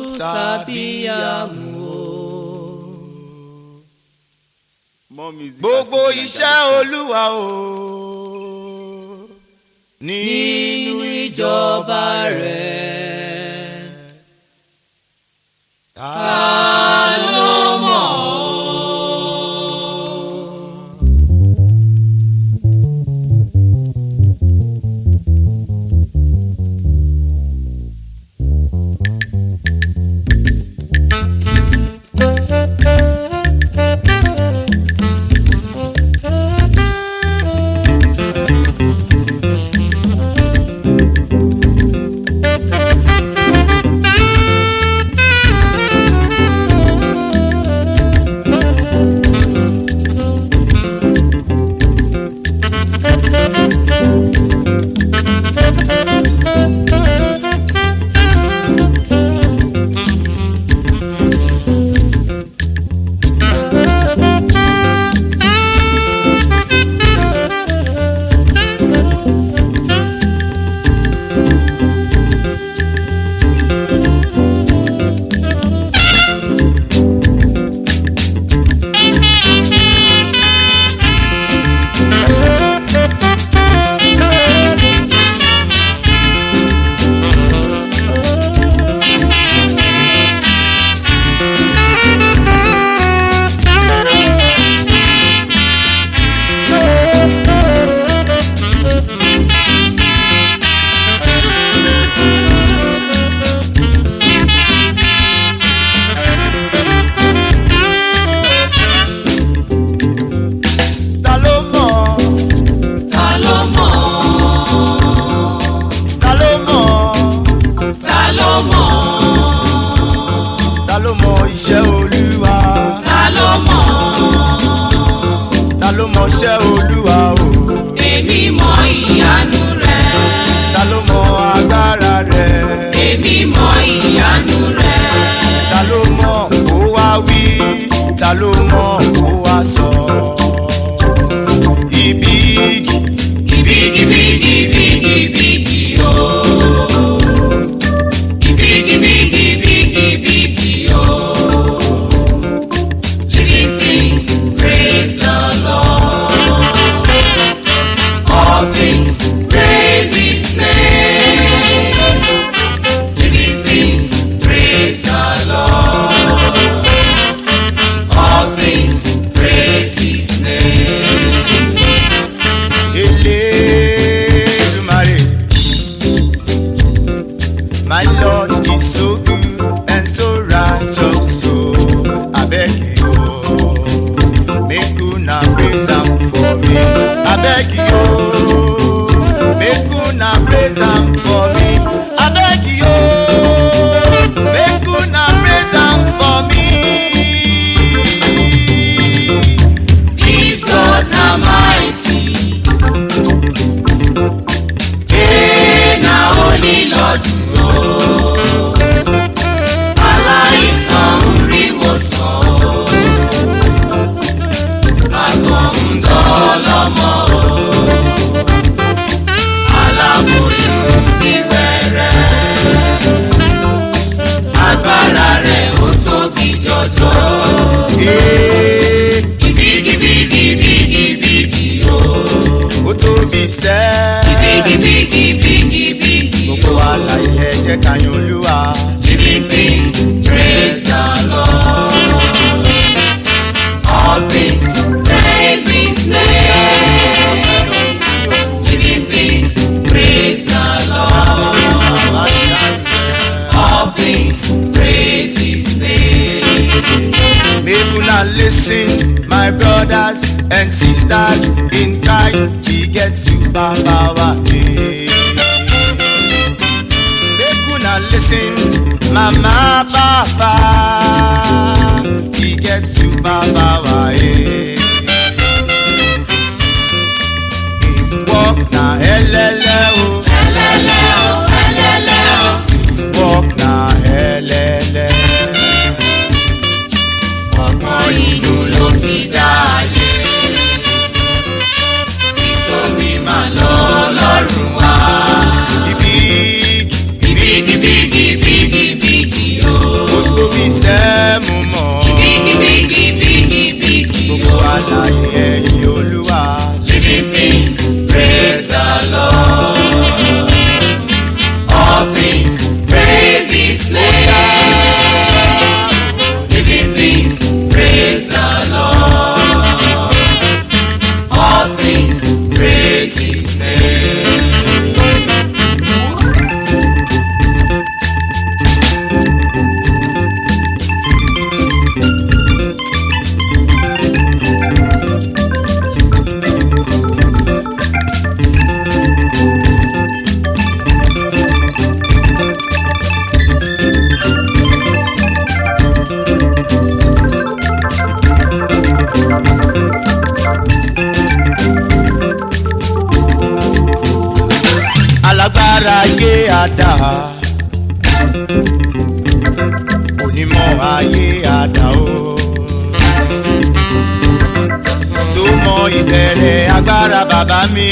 sábìyàmù o. More music. gbogbo at iṣẹ́ fujininja.com. olúwa o nínú ìjọba rẹ̀ ta ló mọ̀ ta ló mọ̀ ta ló mọ̀ ta ló mọ̀ ta ló mọ̀ ta ló mọ̀ iṣẹ́ olúwa ta ló mọ̀ ta ló mọ̀ iṣẹ́ olúwa o èmi mọ̀ ìyanu rẹ̀ ta ló mọ̀ agbára rẹ̀ èmi mọ̀ ìyanu rẹ̀ ta ló mọ̀ kó wá wí ta ló mọ̀ kó wá sọ ibi bigibigibigibigi o bigibigibigibigi o living things praise the lord all things praise his name living things praise the lord all things praise his name. Elédùmarè. My Lord is so good and so righteous, so I beg you, make una praise am for me. I beg you, make una praise am for me. I beg you, make una praise am for me. This God na mighty. Ee na only Lord o. Aláìsàn ń rí wòsàn o. Àgbọ̀n ń dọ́lọ́mọ o. Aláboyún ń bí wẹ́rẹ́. Agbára rẹ̀ ó tóbi jọjọ. Ee, Bigibigibigibigi o. Ó tóbi sẹ́ẹ̀. Bigibigibigibigi gbogbo àlàyé ẹ jẹ́ ká yan olúwa. Living things, praise the Lord. All things, praise His name. Living things, praise the Lord. All things, praise His name. Make una lis ten my brothers and sisters in Christ we get super power. eh. Make una lis ten mama papa we get super power. eh. Im work na elele o. Ẹlẹ́lẹ́ o, ẹlẹ́lẹ́ o. work na ẹlẹ́lẹ́. Ọgbọ́n inú ló fi dá ayé. Títóbi máa lọ lọ́rùn wá. Ibi Bigibigibigibigi o. onímọ̀ ayé àdá o tó mọ ìbẹ̀rẹ̀ agbára bàbá mi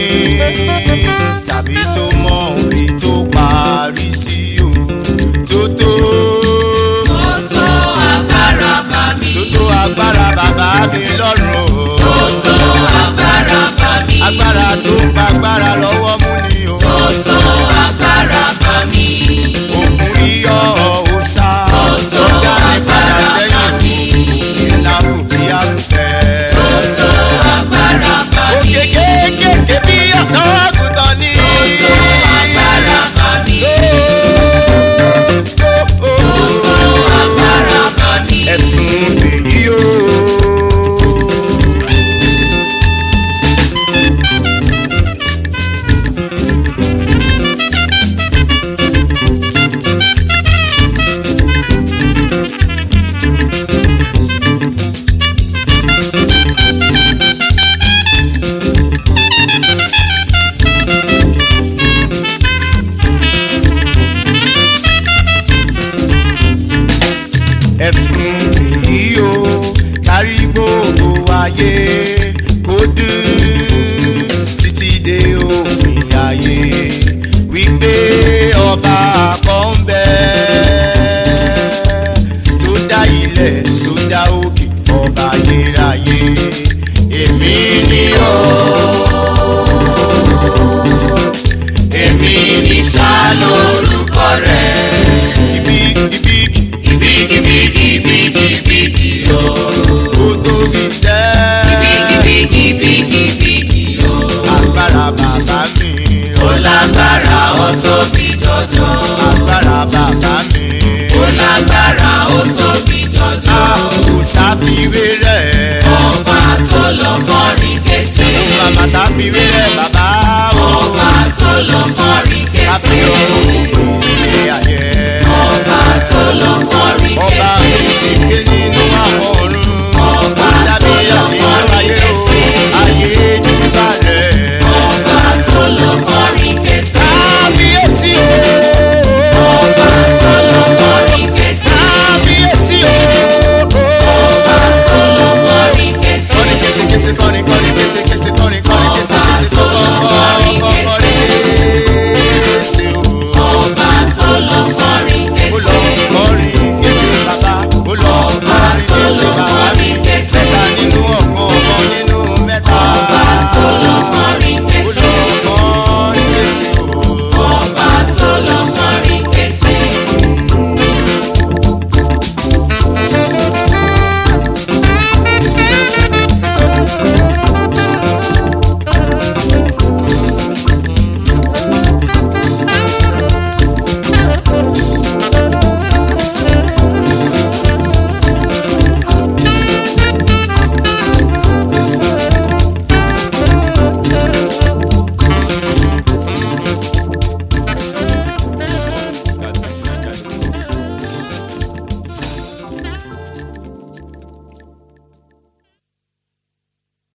tàbí tó mọ orí tó parí sí o tó tó tó tó agbára bá mi. tó tó agbára bàbá mi lọ́rùn o tó tó agbára bá mi. agbára tó gba agbára lọ́wọ́ mú ni o tó tó agbára bá mi. òkun yíyọ ọ̀sà tó tó dá mi padà agbára bá sẹ́yìn mi. ìlà òbí àwùsẹ̀. tó tó agbára bá mi. òkè kéékèèké bí ọ̀sán àgùntàn ní. tó tó agbára bá mi. tó tó agbára bá mi. ẹ̀sùn èyí o. ẹ̀sùn èyí o kárí gbogbo ayé kó dùn títí dé òpin ayé wípé ọba kan ń bẹ tó dá ilẹ̀ tó dá òkè ọba ayérayé èmi ni ó èmi ni sá lórúkọ rẹ̀ ibi ibi bigibigibigibigi o. ó tóbi sẹ́. bigibigibigibigi o. agbára bàbá mi. ó lágbára ó tóbi jọjọ. agbára bàbá mi. ó lágbára ó tóbi jọjọ. a kò sáfiwé rẹ̀. ọba tó lọ kọrin kése. màmá sáfiwé rẹ̀.